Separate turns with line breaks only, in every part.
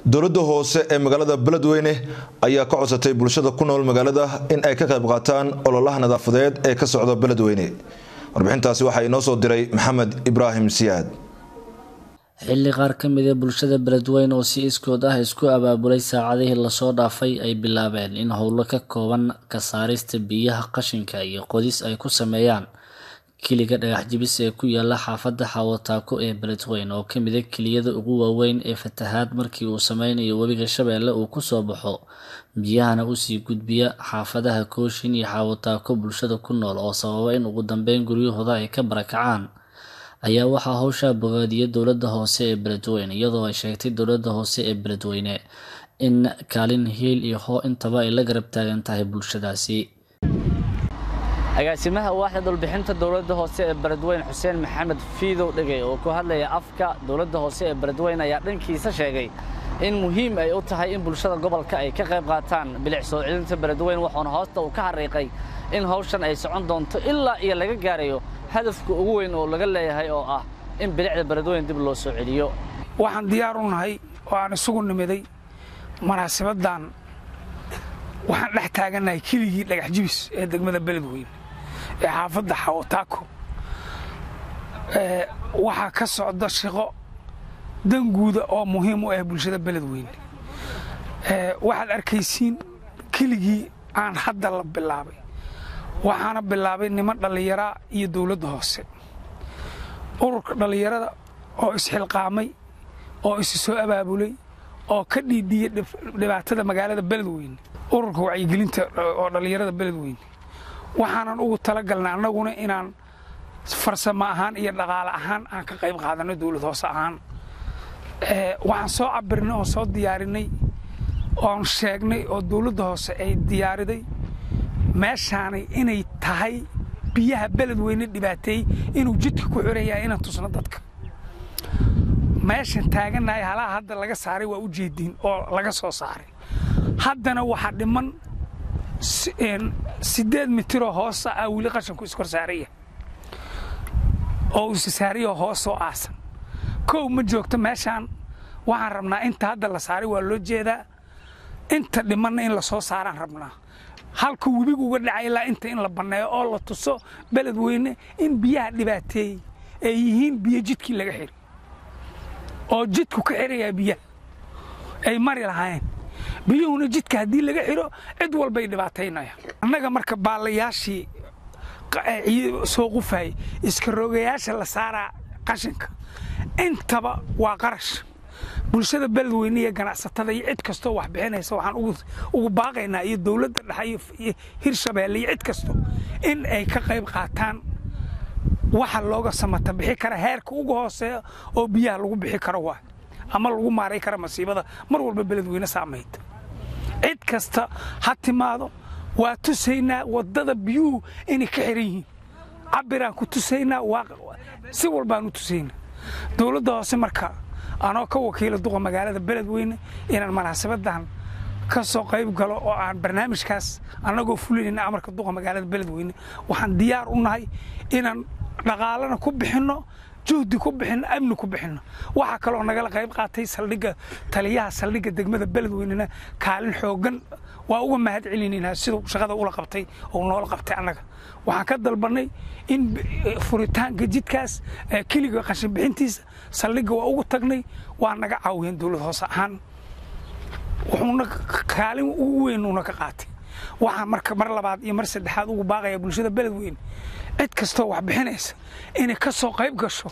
dowladda hoose ee magaalada beledweyne ayaa ka codsatay bulshada ku nool magaalada in ay ka qayb qaataan ololaha nadaafadeed ee ka socda beledweyne warbixintaasi waxaa inoo soo diray maxamed ibraahim siyaad
xilli qaar ka mid a bulshada beledweyne oo si iskood ah isku abaabulay saacadihii lasoo dhaafay ay bilaabeen in howlo ka kooban ka saarista biyaha qashinka iyo qodis ay ku sameeyaan kiliga dhagax jibis ee ku yaala xaafadda xaawataako ee beledweyne oo kamid a kiliyada ugu waaweyn ee fatahaad markii uu sameynayo webiga shabeelle uu kusoo baxo biyahana usii gudbiya xaafadaha kooshin iyo xaawataako bulshada ku nool oo sababa in ugu dambeyn guryahooda ay ka barakacaan ayaa waxaa howshaa bogaadiya dowladda hoose ee beledweyne iyadoo ay sheegtay dowladda hoose ee beledweyne in kaalin hiil iyo hoo intaba ay la garab taagan tahay bulshadaasi
agaasimaha waaxda dhulbixinta dowladda hoose ee beledweyne xuseen maxamed fiidow dhegey oo ku hadlaya afka dowladda hoose ee beledweyne ayaa dhankiisa sheegay in muhiim ay u tahay in bulshada gobolka ay ka qayb qaataan bilic soo celinta beledweyne waxauna hoosta uu ka xariiqay in hawshan ay socon doonto ilaa iyo laga gaarayo hadafka ugu weyn oo laga leeyahay oo ah in bilicda beledweyne dib loo soo celiyo
waxaan diyaar u nahay oo aan isugu nimiday munaasabaddan waxaan dhex taagannahay keligii dhagax jibis ee degmada beledweyne ee xaafadda xawotaako waxaa ka socda shaqo danguuda oo muhiim u ah bulshada beledweyne waxaad arkaysiin keligii aan hadda la bilaabay waxaana bilaabay niman dhallinyaraa iyo dowladda hoose ururka dhallinyarada oo isxilqaamay oo isi soo abaabulay oo ka dhiidhiyey dhibaatada magaalada beledweyne ururka wacyigelinta oo dhallinyarada beledweyne waxaanan ugu talagalnay annaguna inaan farsamo ahaan iyo dhaqaale ahaan aan ka qayb qaadanno dowlad hoose ahaan waxaan soo cabirnay oon soo diyaarinay oon sheegnay oo dowladda hoose ay diyaariday meeshaanay inay tahay biyaha beledweyne dhibaateeyey inuu jidka ku xiran yahay inaan tusno dadka meeshan taagannahay halaha hadda laga saaray waa u jeediin oo laga soo saaray haddana waxaa dhiman siddeed mitiroo hoosa ah weli qashanku iskor saaraya oo isa saarayoo hoosoo aasan kow ma joogto meeshaan waxaan rabnaa inta hadda la saaray waa loo jeedaa inta dhimanna in la soo saaraan rabnaa halka webigu uga dhacay ilaa inta in la banneeyo oo la tuso beledweyne in biyaha dhibaateeyey ay yihiin biyo jidkii laga xiri oo jidku ka xirayaa biyaha ay mari lahaayeen biyuhuna jidka haddii laga xiro cid walbay dhibaataynayaan annaga marka baalayaashii soo qufayay iska roogayaasha la saaraa qashinka intaba waa qarash bulshada beledweyne iyo ganacsatada iyo cid kastoo wax bixinaysa waxaan ugu baaqaynaa iyo dowladda dhexe iyo hirshabeelle iyo cid kasto in ay ka qayb qaataan waxa looga samata bixi kara heerka ugu hooseeya oo biyaha lagu bixi karo waa ama lagu maaray kara masiibada mar walba beledweyne saamayda cid kasta ha timaado waa tusaynaa waddada biyuhu inay ka xiran yihiin cabiraan ku tusaynaa si walbaan u tusaynaa dowladda hoose marka anoo ka wakiila duqa magaalada beledweyne inaan munaasabadan ka soo qayb galo oo aan barnaamijkaas annagoo fulinayna amarka duqa magaalada beledweyne waxaan diyaar u nahay inaan dhaqaalana ku bixinno juhdi ku bixinno amni ku bixinno waxaa kaloo nagala qayb qaatay saldhigga taliyaha saldhigga degmada beledweynena kaalin xooggan waa uga mahad celinaynaa siduu shaqada ula qabtay oo noola qabtay annaga waxaan ka dalbannay in furitaanka jidkaas keliga qashin bixintiisa saldhigga waa ugu tagnay waa naga caawiyeen dowlad hoose ahaan wuxuuna kaalin ugu weynuuna ka qaatay waxaan marka mar labaad iyo mar saddexaad ugu baaqaya bulshada beledweyne cid kastoo wax bixinaysa inay ka soo qayb gasho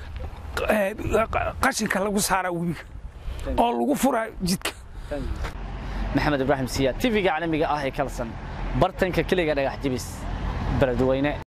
qashinka lagu saaraa webiga oo lagu furaa jidka
maxamed ibraahim siyaad tv-ga caalamiga ah ee kalsan bartanka keliga dhagax jibis beledweyne